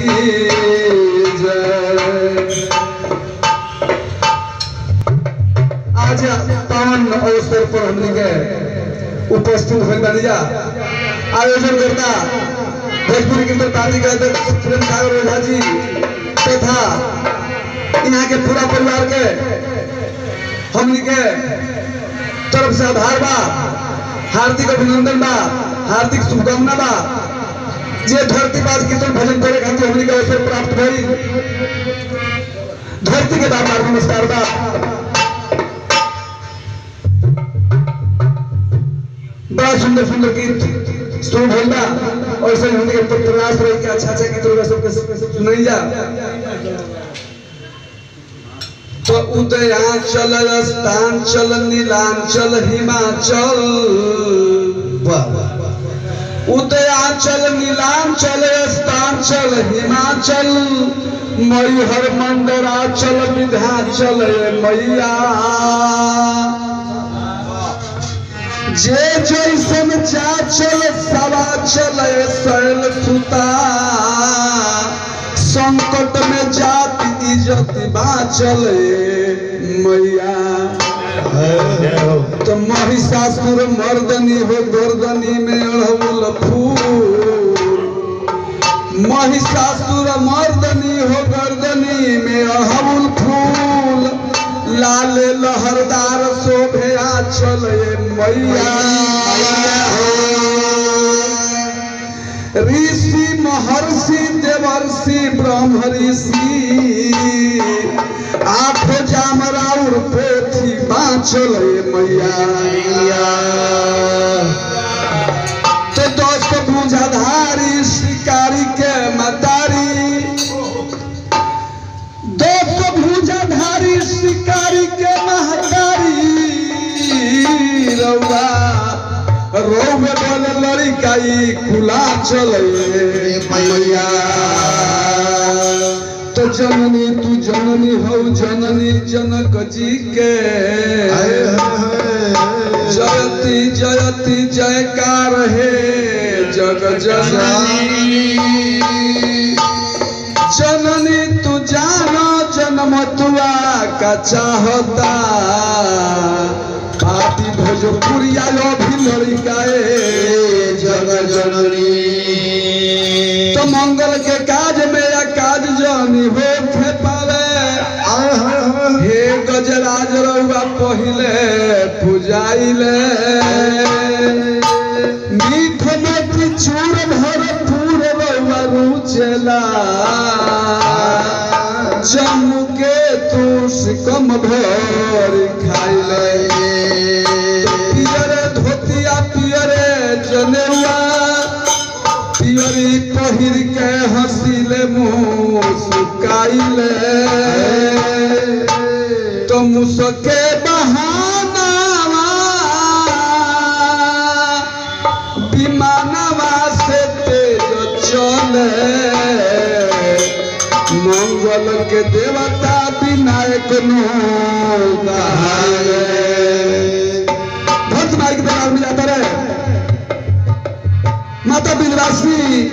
की जय आज पावन अवसर पर हमने के उपस्थित होल बानी जा आयोजन करता भोजपुरी कीर्तन पार्टी के अध्यक्ष प्रेम सागर ओझा जी तथा यहाँ के पूरा परिवार के हमने के तरफ से आभार बा हार्दिक अभिनंदन बा हार्दिक शुभकामना बा जे धरती पास कीर्तन भजन करे खातिर हमने के अवसर प्राप्त भई धरती के बार बार नमस्कार बा बड़ा सुंदर सुंदर गीत शुरू भइल बा और ऐसे हमने के प्रयास रही कि अच्छा अच्छा गीत होगा सबके सबके सब सुनाई जा तो उदयांचल रस्तांचल नीलांचल हिमाचल उदयांचल नीलांचल रस्तांचल हिमाचल मैहर मंदराचल विंध्याचल ये मैया जे जैसन चाचल सवा चले शैल सुता संकट में जाति इज्जत बाचल मैया तो महिषासुर मर्दनी हो गर्दनी में अड़हुल फूल महिषासुर मर्दनी हो गर्दनी में अड़हुल फूल लाल लहरदार शोभे आचल मैया ऋषि महर्षि देवर्षि ब्रह्म ऋषि आठ जामराउर पोथी बाँचल मैया तो दस बुझाधारी शिकारी के मतारी दस भुजाधारी शिकारी के महतारी रउआ रोवे बोले लड़िकाई खुला चले मैया तो जननी तू जननी हो जननी जनक जी के जयती जयती जयकार हे जग जननी जननी तू जानो जन्म तुआ का चाहता पापी भोजपुरिया लो भी लड़िकाए जग जननी तो मंगल के काज में या काज जानी हो थे पावे हे गजराज रउआ पहिले पुजाइले मीठ मोती चूर भरपूर रउआ रुचेला जम्मू के तू सिकम भर खाइले पियरे धोतिया पियरे जनेवा पियरी पहिर के हंसिले मुँह सुकाइले तो मुसके बहानावा विमानवा से तेज चले मंगल के देवता विनायक नो भक्त माई के दरबार में जाता रहे माता विंध्यवासिनी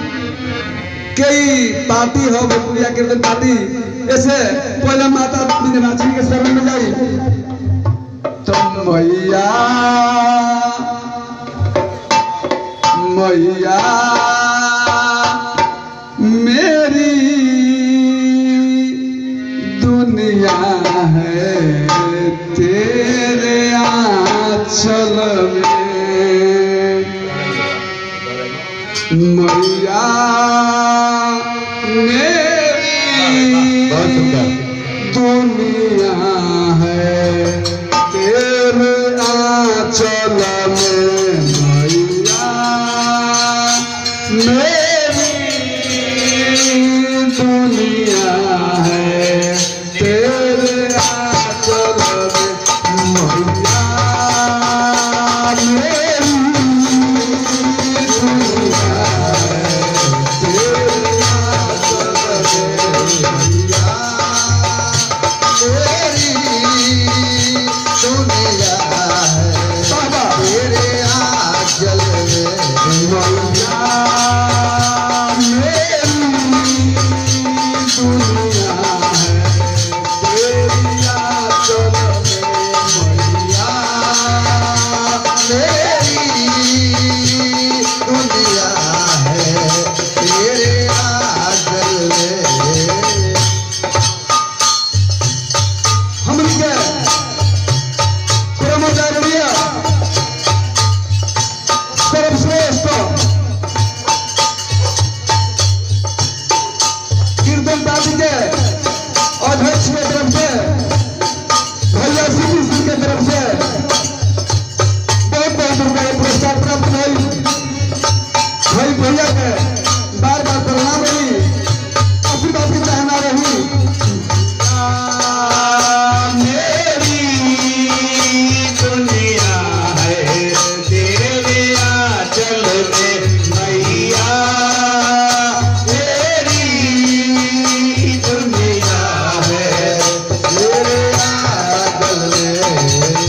कई पार्टी हो भोजपुरिया कीर्तन पार्टी ऐसे पहले माता विंध्यवासिनी के शरण में जाई तो मैया मैया मेरी दुनिया है तेरे आंचल में मैया बहुत मेरी सुंदर। दुनिया है तेरे आंचल में मैया मेरी दुनिया है तेरे आंचल में मैया मेरी दुनिया है तेरे आंचल में मैया बाबा मैया मेरी पार्टी के अध्यक्ष के तरफ से भैया सीपी सिंह के तरफ से बहुत बहुत रुपया का पुरस्कार प्राप्त भई भाई भैया के बार बार प्रणाम रही आशीर्वाद की चाहना रही मेरी दुनिया है तेरे आंचल में मैया मेरी दुनिया है तेरे आंचल में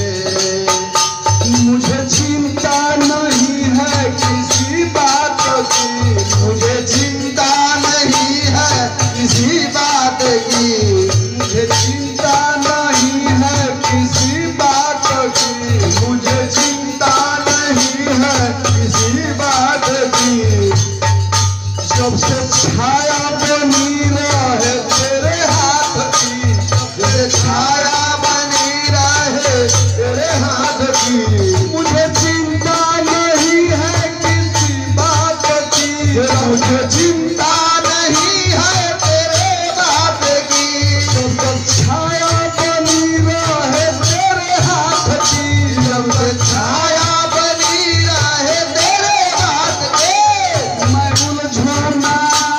मुझे चिंता नहीं है किसी बात की मुझे चिंता नहीं है किसी बात की मुझे चिंता नहीं है किसी बात की मुझे चिंता नहीं है किसी बात की जब से छाया बनी रहे तेरे हाथ की तेरे छाया बनी रहे तेरे हाथ की मुझे चिंता नहीं है किसी बात की मुझे चिंता नहीं है तेरे बात की जब तक छाया बनी रहे तेरे हाथ की जब से छाया बनी रहे तेरे हाथ के मैं उलझना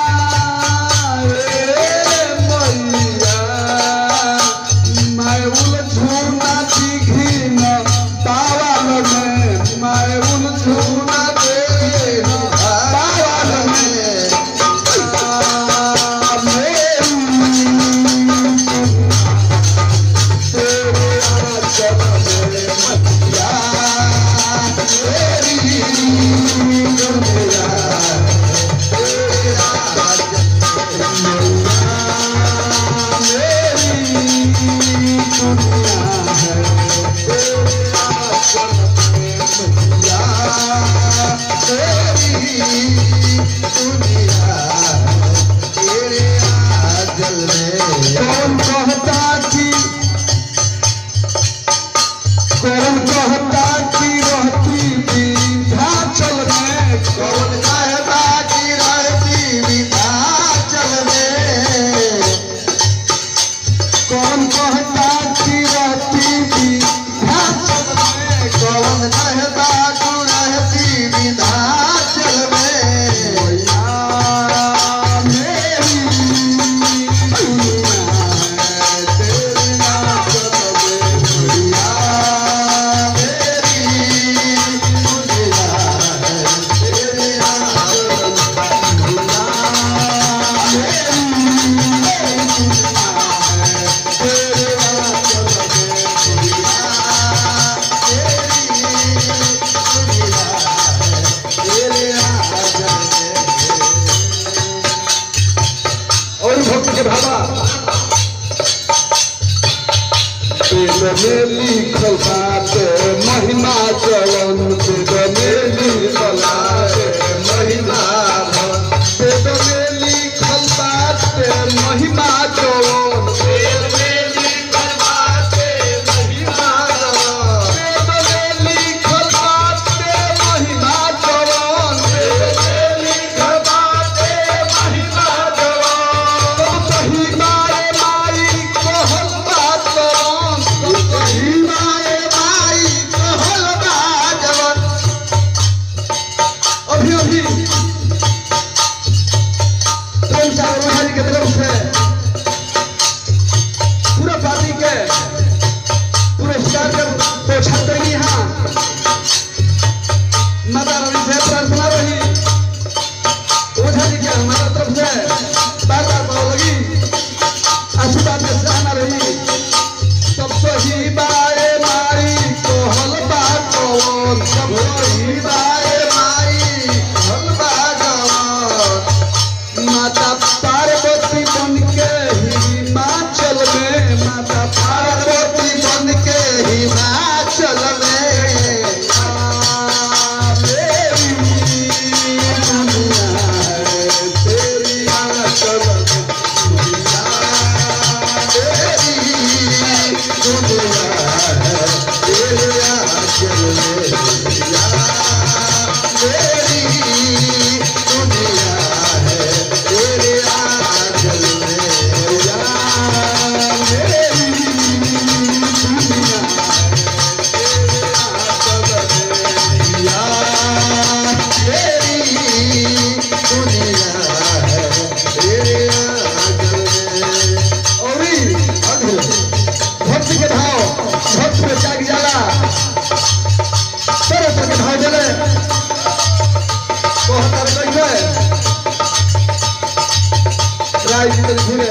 रे मैया मैं उलझना दिखी न पावल में मैं उलझना तेरे बावल में कौन कहता कि कौन कहता कि रहती विंध्याचल में कौन कहता कि रहती विंध्याचल में कौन कहता कि रहती विंध्याचल में कौन कहता तू रहती विंध्याचल में मैया मेरी दुनिया है तेरे नाचल में दुनिया मेरी दुनिया है तेरे आंचल और भक्त के भावा वेद में लिखल बाटे महिमा चलन वेद में लिखल बाटे महिमा भवन वेद में लिखल बाटे महिमा चलन वेद में लिखल बाटे महिमा चलन वेद में लिखल बाटे महिमा चलन वेद में लिखल बाटे महिमा चलन सही मारे माई कहल बात कही माए माई कहल बा जवन गाय जी तनी घूमे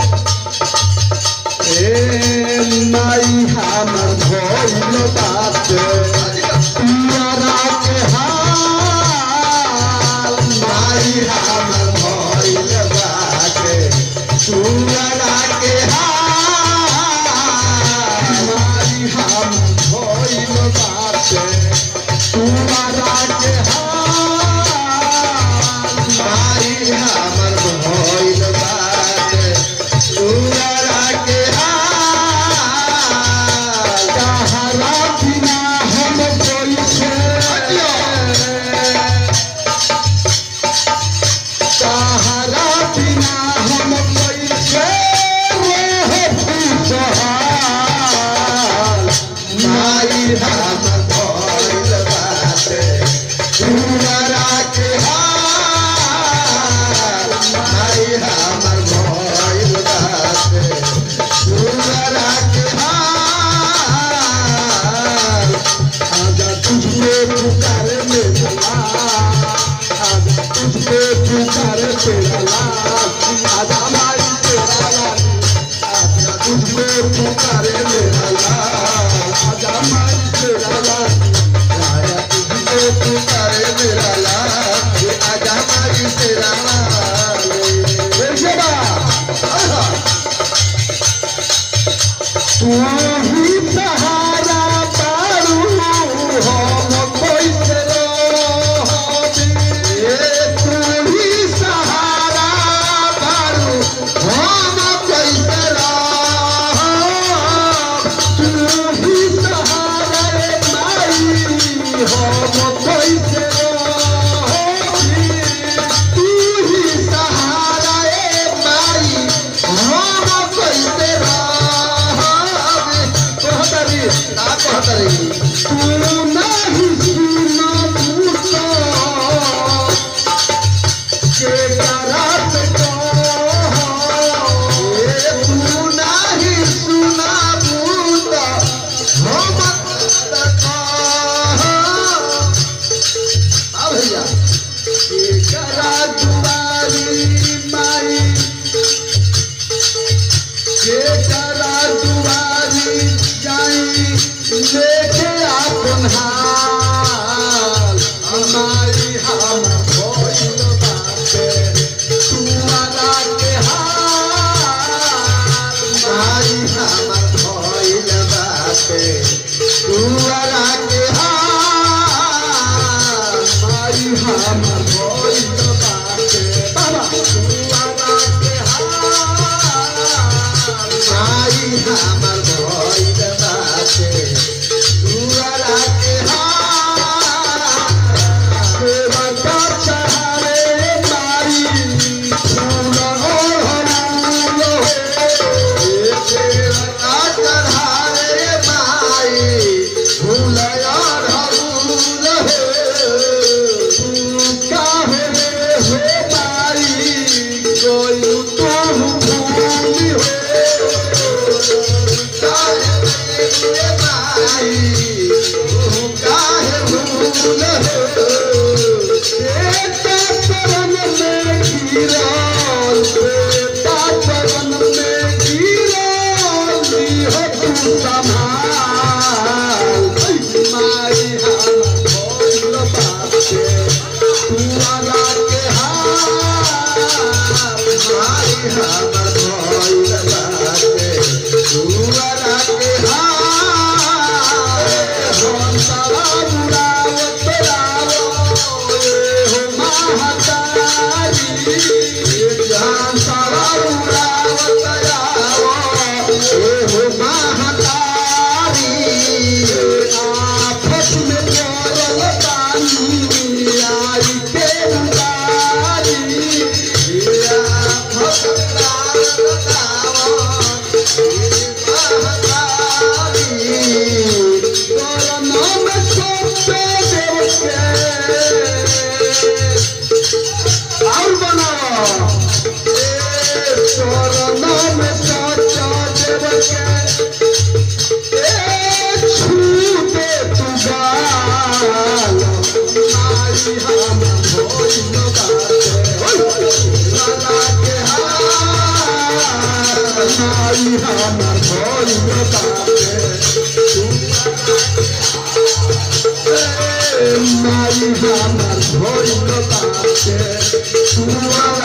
ए माई हमर भइल बाटे पियरा के हाल माई हमर भइल बाटे पियरा के हाल माई हमर भइल बाटे पियरा के हाल माई हमर भइल बाटे पियरा के हाल कहला बिना हम कैसे सहारा बिना हम कैसे रह खुशहाल माई हम भइल बाटे तुम्हारा के हाल माई हमर भइल बाटे तुम्हारा के हाल आजा तुझको पुकारे मेरा लाल आजा तुझको पुकारे तेरा लाल आजा माई तेरा लाल आजा तुझको पुकारे मेरा लाल आजा माई तेरा लाल आजा तुझको पुकारे मेरा लाल आजा माई तेरा लाल देखिए बा तू ही सहारा पारू हम कैसे रहबी तू ही सहारा पारू हम कैसे रहब तू ही सहारा रे माई हम कैसे रहबी तू ही सहारा रे माई हम कैसे रहबी कहतरी ना कहतरी तू नहीं सुना पूछो के करात कहो ए तू नहीं सुना पूछो हम कहो आ भैया के करा दुआरी माई के करा दुआरी जाई लेके आपन हाल हमारी हम भइल बाटे माई हमर भइल बाटे ए माई हमर भइल बाटे तू